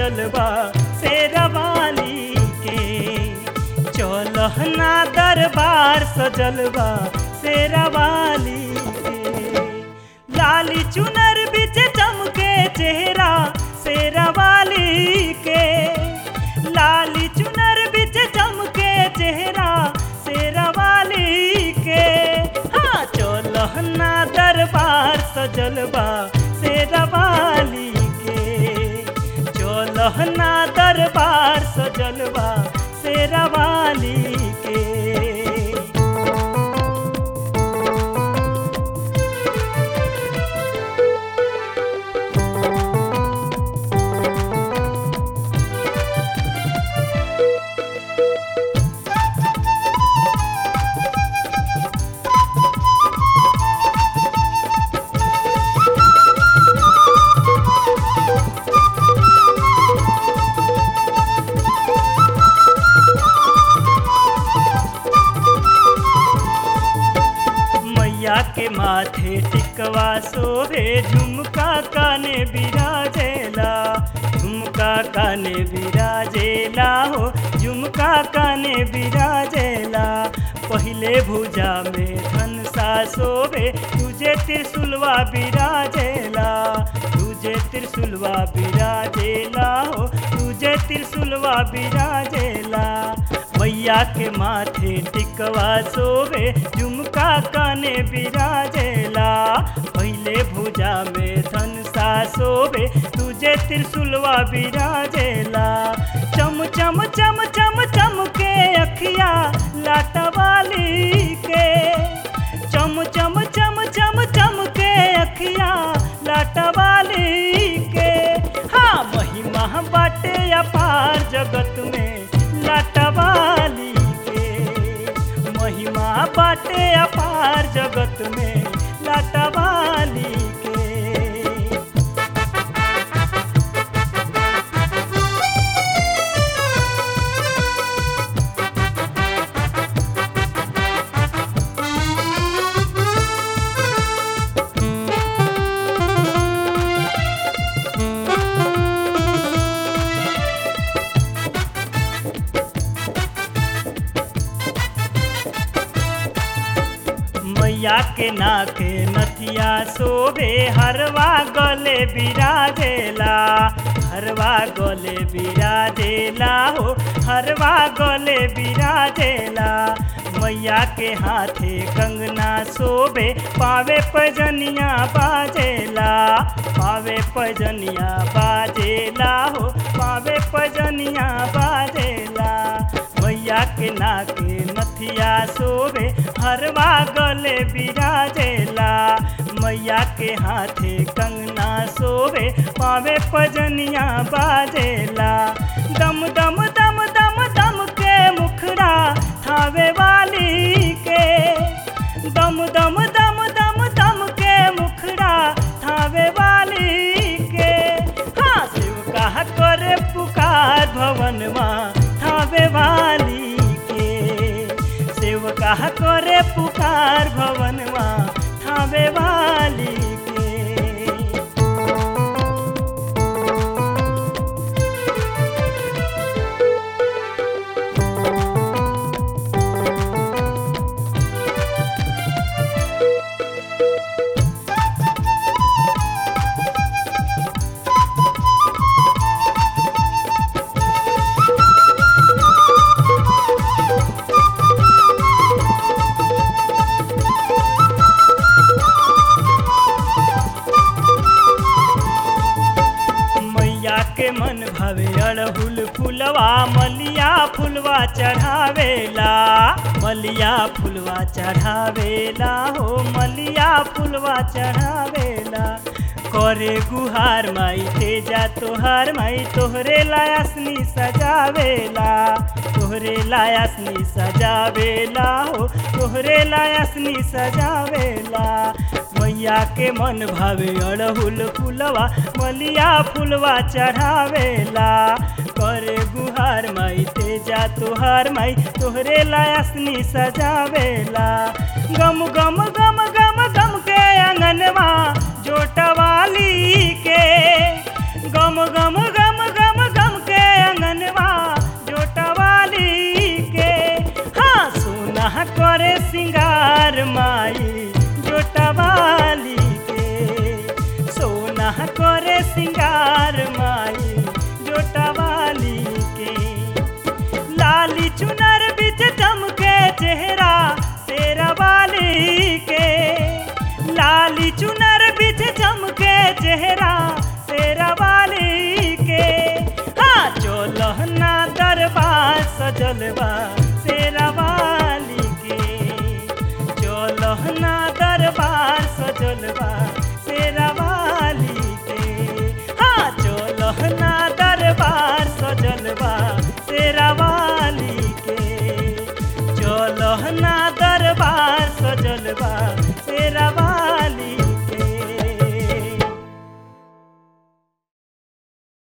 सजल बा शेरवाली के चलहना दरबार सजल बा शेरवाली के लाली चुनर बिच चमके चेहरा शेरवाली के लाली चुनर बिच चमके चेहरा शेरवाली के हाँ चलहना दरबार सजल बा शेरवाली के चलहना दरबार सजल बा शेरवाली के मैया के माथे टिकवा सोभे झुमका काने बिराजेला झुमका काने बिराजेला हो झुमका काने बिराजेला पहिले भुजा में धनसा सोभे तुझे त्रिशुलवा बिराजेला तुझे त्रिशुलवा बिराजेला हो तुझे त्रिशुलवा बिराजेला मैया के माथे टिकवा सोवे झुमका काने बिराजेला पहले भुजा में धनसा सोवे तुझे त्रिशुलवा बिराजेला चम चम चम चम चम के अखिया लाटवाली के चम चम चम चम चम के अखिया लाटवाली के हाँ महिमा बाटे अपार जगत में लाटवाली के महिमा बाटे अपार जगत में लाटवाली के मैया के नाके नथिया शोभे हरवा गले बिराजेला हरवा गले बिराजेला हो हरवा गले बिराजेला मैया के हाथे कंगना शोभे पावे पजनिया बाजेला पावे पजनिया बाजेला हो पावे पजनिया बाजेला मैया के नाके नथिया शोभे हरवा गले बिराजेला मैया के हाथे कंगना शोभे पावे पजनिया बाजेला दम दम दम दम दम के मुखड़ा थावे वाली के दम दम दम दम दम के मुखड़ा थावे वाली के हाँ शिव का करे पुकार भवनमा थावे वाली के शिव का करे पुकार भवनमा थावे वाली के मैया के मन भवे अड़हुल फुलवा मलिया फुलवा चढ़ावेला मलिया फुलवा चढ़ावेला हो मलिया फुलवा चढ़ावेला करे गुहार माई तेजा तोहार माई तोहरे लायासनी सजावेला तोहरे लायासनी सजावेला हो तोहरे लायासनी सजावेला मैया के मन भावे अड़हुल फुलवा मलिया फुलवा चढ़ावेला करे गुहार माई तेजा तोहार माई तोहरे लायासनी सजावेला गम गम गम गम गम के अंगनवा जोटवाली के गम गम गम गम गम करे सिंगार माई जोटवाली के सोना करे सिंगार माई जोटवाली के लाली चुनर बिच चमके चेहरा तेरा वाली के लाली चुनर बिच चमके चेहरा तेरा वाली के हाँ चोलहना दरबार सजलवा तेरा वाली के चोलहना दरबार सजलवा तेरा वाली के हाँ चोलहना दरबार सजलवा तेरा वाली के चोलहना दरबार सजलवा